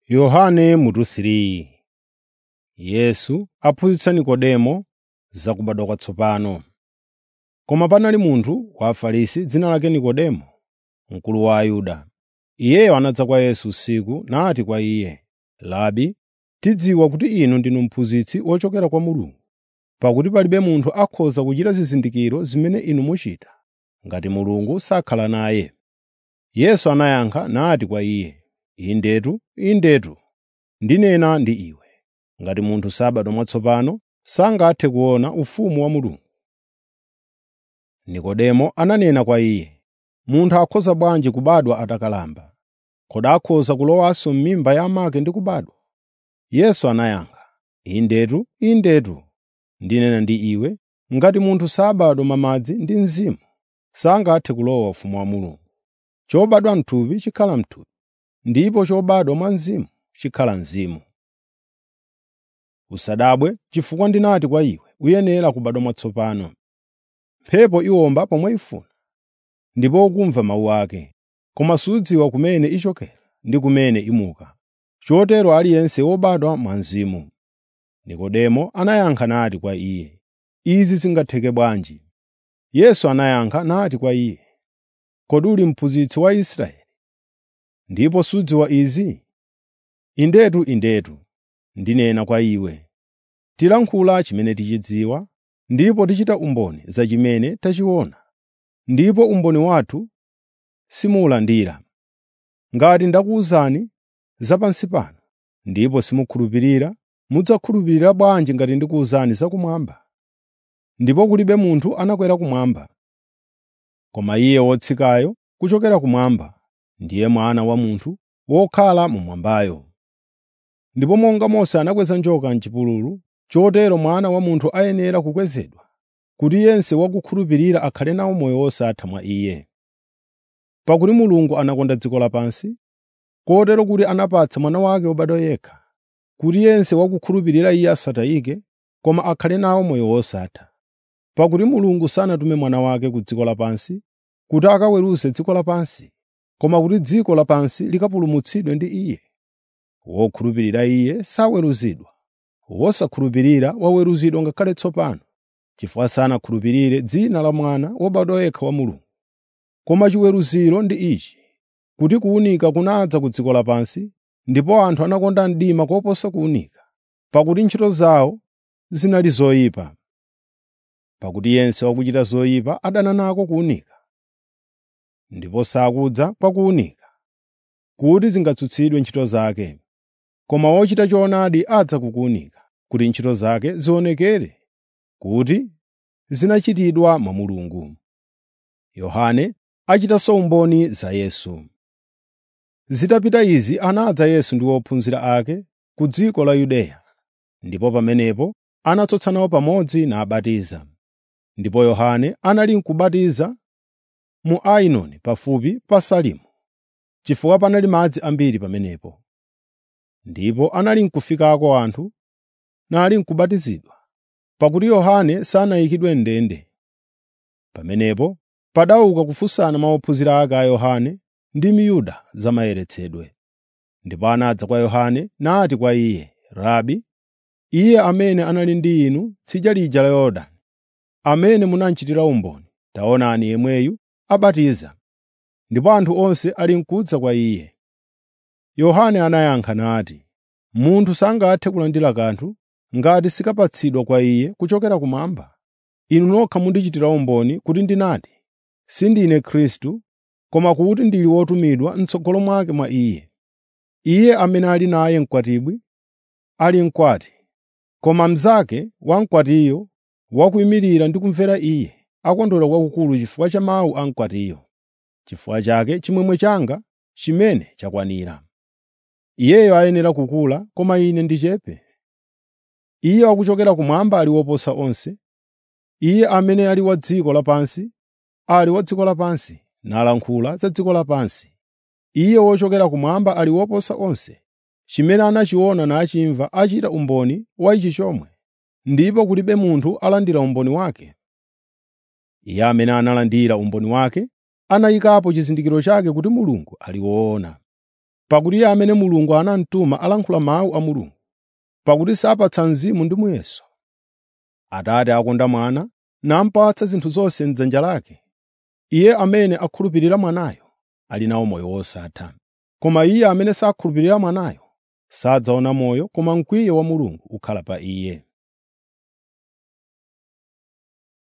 Yohane mutu 3 Yesu aphunzitsa Nikodemo za kubadwa kwatsopano. Koma panali munthu wa Afarisi dzina lake Nikodemo, mkulu wa Ayuda. Iyeyo anadza kwa Yesu usiku nati kwa Iye, “Labi, tidziwa kuti Inu ndinu mphunzitsi wochokera kwa Mulungu, pakuti palibe munthu akhoza kuchita zizindikiro zimene Inu muchita, ngati Mulungu sakhala naye.” Yesu anayankha nati kwa iye, “Indetu, Indetu, ndinena ndi iwe, ngati munthu sabadwa mwatsopano sangathe kuona ufumu wa Mulungu.” Nikodemo ananena kwa Iye, “Munthu akhoza bwanji kubadwa atakalamba? Kodi akhoza kulowanso m'mimba ya amake ndi kubadwa?” Yesu anayankha, “Indetu, Indetu, ndinena ndi iwe, ngati munthu sabadwa mwa madzi ndi Mzimu, sangathe kulowa ufumu wa Mulungu. Chobadwa m'thupi chikhala m'thupi, ndipo chobadwa mwa Mzimu chikhala mzimu. Usadabwe chifukwa ndinati kwa iwe, uyenera kubadwa mwatsopano. Mphepo iwomba pomwe ifuna, ndipo ukumva mawu ake, koma sudziwa kumene ichokera ndi kumene imuka. Chotero aliyense wobadwa mwa Mzimu.” Nikodemo anayankha nati kwa Iye, “Izi zingatheke bwanji?” Yesu anayankha nati kwa iye, “Kodi uli mphunzitsi wa Israeli, ndipo sudziwa izi? Indetu, Indetu, ndinena kwa iwe, tilankhula chimene tichidziwa ndipo tichita umboni za chimene tachiona, ndipo umboni wathu simuwulandira. Ngati ndakuwuzani za pansi pano ndipo simukhulupirira, mudzakhulupirira bwanji ngati ndikuwuzani zakumwamba? Ndipo kulibe munthu anakwera kumwamba, koma Iye wotsikayo kuchokera kumwamba, ndiye Mwana wa Munthu wokhala mmwambayo. Ndipo monga Mose anakweza njoka m'chipululu, chotero Mwana wa Munthu ayenera kukwezedwa, kuti yense wakukhulupirira akhale nawo moyo wosatha mwa Iye. Pakuti Mulungu anakonda dziko lapansi, kotero kuti anapatsa Mwana wake wobadwa yekha, kuti yense wakukhulupirira Iye asatayike, koma akhale nawo moyo wosatha. Pakuti Mulungu sanatume Mwana wake ku dziko lapansi kuti akaweruze dziko lapansi, koma kuti dziko lapansi likapulumutsidwe ndi Iye. Wokhulupirira Iye saweruzidwa, wosakhulupirira waweruzidwa ngakhale tsopano, chifukwa sanakhulupirire dzina la Mwana wobadwa yekha wa Mulungu. Koma chiweruziro ndi ichi, kuti kuwunika kunadza ku dziko lapansi, ndipo anthu anakonda mdima koposa kuwunika, pakuti ntchito zawo zinali zoyipa. Pakuti yense wakuchita zoyipa adana nako kuwunika, ndipo sakudza kwa kuwunika, kuti zingatsutsidwe ntchito zake. Koma wochita choonadi adza ku kuwunika, kuti ntchito zake zionekere kuti zinachitidwa mwa Mulungu. Yohane achitanso umboni za Yesu. Zitapita izi anadza Yesu ndi ophunzira ake ku dziko la Yudeya, ndipo pamenepo anatsotsa nawo pamodzi nabatiza. Ndipo Yohane anali nkubatiza mu Ainoni pafupi pa Salimu, chifukwa panali madzi ambiri pamenepo. Ndipo anali nkufikako anthu nali nkubatizidwa, pakuti Yohane sanayikidwe m'ndende. Pamenepo padauka kufunsana mwa ophunzira ake a Yohane ndi Myuda za mayeretsedwe. Ndipo anadza kwa Yohane nati kwa iye, “Rabi, iye amene anali ndi inu tsidya lija la Yorodani, amene munamchitira umboni, taonani yemweyu abatiza, ndipo anthu onse ali nkudza kwa iye.” Yohane anayankha nati, “Munthu sangathe kulandira kanthu ngati sikapatsidwa kwa iye kuchokera kumwamba. Inu nokha mundichitira umboni kuti ndinati, sindine Khristu, koma kuti ndili wotumidwa m'tsogolo mwake mwa Iye. Iye amene ali naye mkwatibwi ali mkwati, koma mnzake wa mkwatiyo wakuyimirira ndi kumvera iye, akondwera kwakukulu chifukwa cha mawu a mkwatiyo. Chifukwa chake chimwemwe changa chimene chakwanira. Iyeyo ayenera kukula, koma ine ndichepe. Iye wakuchokera kumwamba ali woposa onse. Iye amene ali wa dziko lapansi ali wa dziko lapansi, nalankhula za dziko lapansi. Iye wochokera kumwamba ali woposa onse. Chimene anachiona nachimva achita umboni wa ichi chomwe, ndipo kulibe munthu alandira umboni wake. Iye amene analandira umboni wake anayikapo chizindikiro chake kuti Mulungu ali woona. pakuti iye amene Mulungu anamutuma alankhula mawu a Mulungu, pakuti sapatsa mzimu ndi muyeso. Atate akonda Mwana namupatsa zinthu zonse m'dzanja lake. Iye amene akhulupirira Mwanayo ali nawo moyo wosatha. Koma iye amene sakhulupirira Mwanayo sadzaona moyo koma mkwiyo wa Mulungu ukhala pa iye.